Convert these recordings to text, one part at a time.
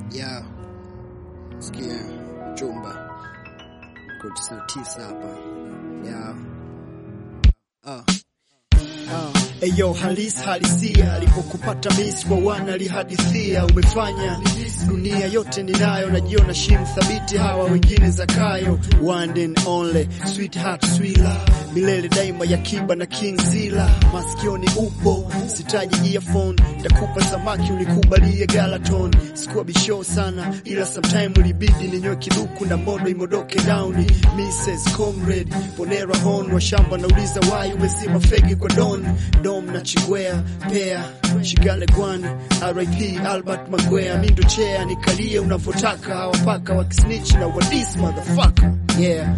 ya sikia chumba kodi tisini na tisa hapa ya ah. Eyo halis halisia alipokupata miss kwa wana lihadithia umefanya dunia yote ninayo najiona shim thabiti hawa wengine zakayo one and only sweetheart swila milele daima ya kiba na king zila masikioni upo sitaji earphone takupa samaki ulikubalie galaton sikuwa bisho sana ila sometime ulibidi ninywe kiduku na modo imodoke down Mrs. Comrade ponera hon wa shamba nauliza why umezima fegi kwa don dom na chigwea pea shigale gwan RIP Albert Magwea mindo chea nikalie unavyotaka hawapaka wakisnitch na wadis motherfucker yeah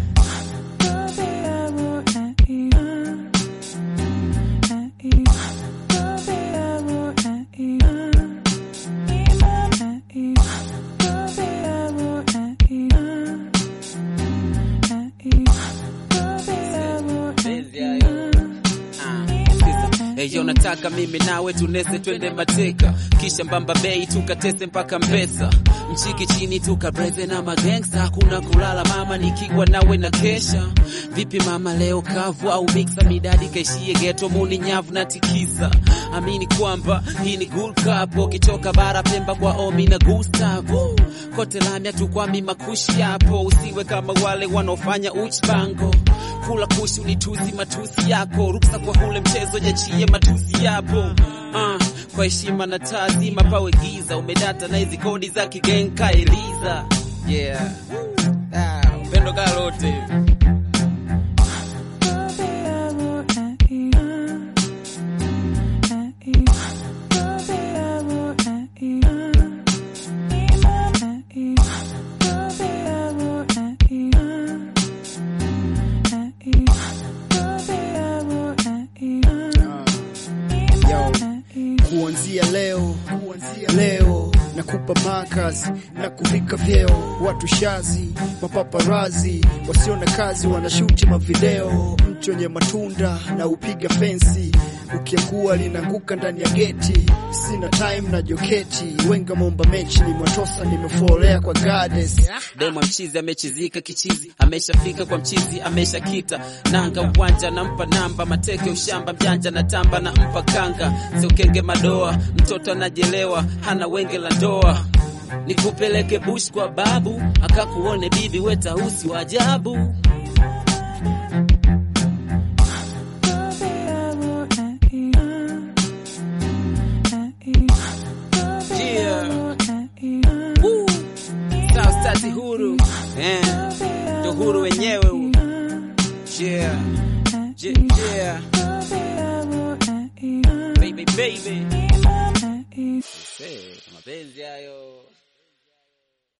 Eyo nataka mimi nawe tunese twende mateka kisha mbamba bei tukatese mpaka mpesa mchiki chini tukabreze na magangsta hakuna kulala mama nikiwa nawe na kesha vipi mama leo kavu au mixa midadi kaishie geto muni nyavu na tikisa amini kwamba hii ni Gold Cup ukitoka bara Pemba kwa Omi na Gustavo kote lamya tukwami makushi yapo usiwe kama wale wanaofanya uchbango kula kushi unituzi matusi yako ruksa kwa hule mchezo jachie matusi yapo uh, kwa heshima na taazima pawe giza umedata na hizi kodi za kigenka eliza yeah ah, upendo kalote Yo, kuanzia leo kuanzia leo nakupa makazi na kuvika vyeo watu shazi mapaparazi wasio na kazi wanashuti mavideo mtu wenye matunda na upiga fensi ukiangua linaanguka ndani ya geti sina time na joketi wenga momba mechi ni mwatosa nimefolea kwa goddess demo mchizi amechizika kichizi ameshafika kwa mchizi ameshakita nanga uwanja nampa namba mateke ushamba mjanja na tamba na mpa kanga siukenge madoa mtoto anajelewa hana wenge la ndoa nikupeleke bush kwa babu akakuone bibi wetausi wa ajabu yeah. Woo. South Stati huru eh, ndo huru wenyewe huu. yeah. Yeah, yeah. Baby, baby. Hey, mapenzi hayo